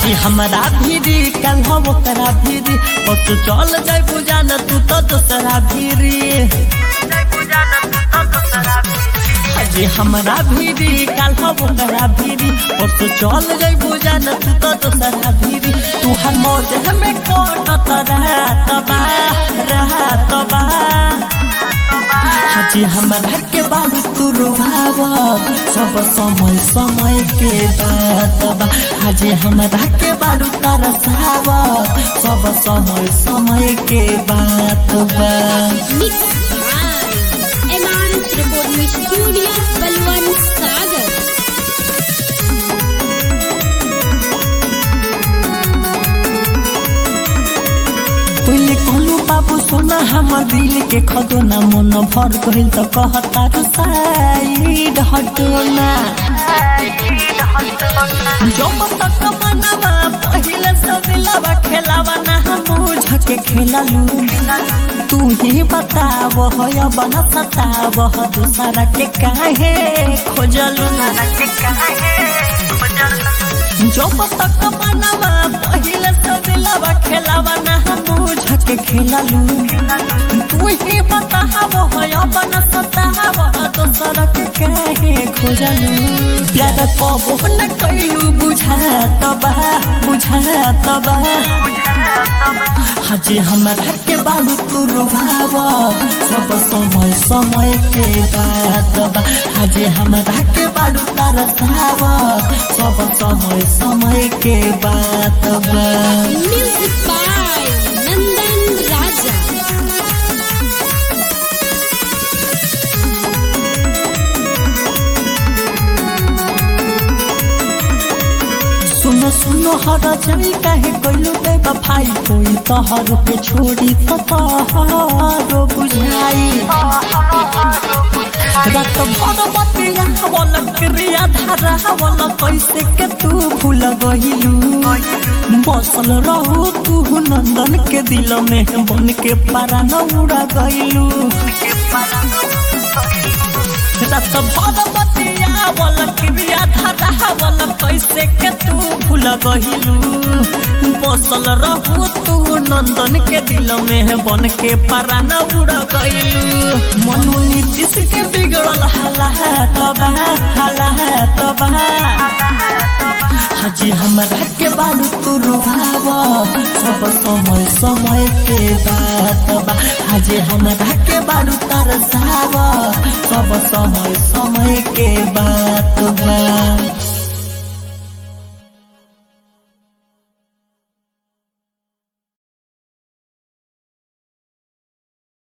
हाजी हमारा भीरी कल हम ओकरा भीरी और तू चल जाए पूजा न तू तो दूसरा भीरी हाजी हमारा भीरी कल हम ओकरा भीरी और तू चल जाए पूजा न तू तो दूसरा भीरी तू हर मौज हमें कोटत रहा तबा रहा तबा हाजी हमारा के बाबू तू रुभाव सब समय समय के बात बा हाजी हमारा के बाबू तरसाव सब समय समय के बात बा Mix by MRS Recording Studio, Balwan Sagar. पहले कहलू बाबू सोना हमर दिल के खदोना मन भर गइल त कहता रू साइड हटोना जब तक मनवा पहिले सब लवा खेलावा ना हम झके खेललू तू ही बताव हो बना सताव दूसरा के काहे खोजलू जब तक मनवा पहिले सब लवा खेलावा ना हम झके खेललू तू ही बताव हो बना सताव दूसरा के काहे खोजलू प्यार कबो न कैलू बुझा तबा बुझा तबा हाजी हमारा के बाबू तू रुभाव सब समय समय के बात बा हाजी हमारा के बाबू तरसाव सब समय समय के बात बा Music by Nandan Raja. सुनो सुनो हर जमी काहे कोइलू बे बफाई कोई तोहर के छोड़ी तो तोहरो बुझाई रात भर बतिया हवल क्रिया धारा हवल कैसे के तू भूल गहिलू बसल रहू तू नंदन के दिल में बन के पारा न उड़ा गइलू रात भर बतिया हवल क्रिया धारा हवल कैसे के तू भूल गहिलू बसल रहू तू नंदन के दिल में बन के पारा न उड़ा गइलू मनु नीतीश के बिगड़ल हाला तबा हाला तबा हाजी हमारा के बालू तू रुभाव सब समय समय के बात बा हाजी हमारा के बालू तरसाव सब समय समय के बात बा